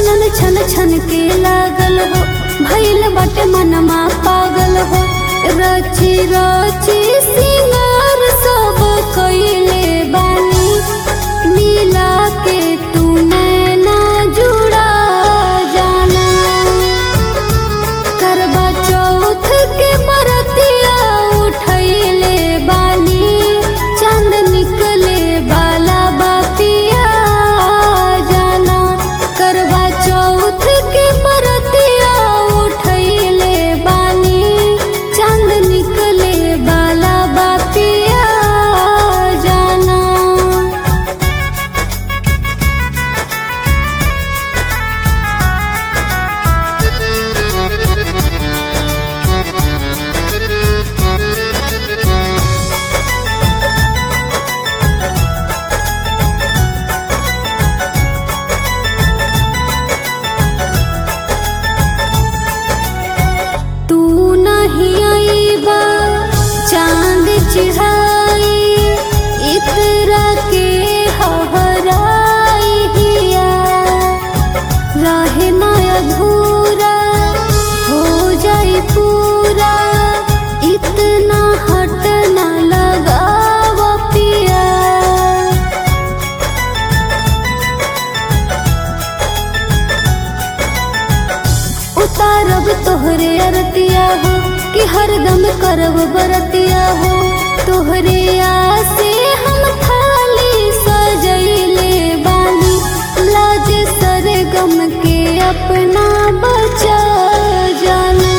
छनन छन छन के लागल हो भइल बाटे मनमा पागल हो रची रची सिंगार सब कइले बानी मिला के तू नैना जुड़ा जाना करवा चौथ के बरतिया उठैले बानी चंद निकले बाला बातिया जाना करवा चौथ के बरतिया उठैले बानी चंद निकले बाला बातिया जाना तू नहीं आईबा चांद चिढ़ाई इतरा के हहराई हिया रहे ना अधूरा हो जाई पूरा इतना हट ना लगाव पिया उतारब तोहरे अरतिया हो कि हरदम करब बरतिया हो तोहरे आसे हम थाली सजैले बानी लाज सरगम के अपना बचा जाना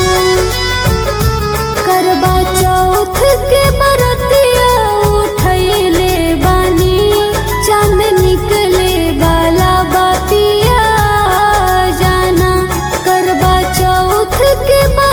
करवा चौथ के बरतिया उठैले बानी चांद निकले बाला बातिया जाना करवा चौथ के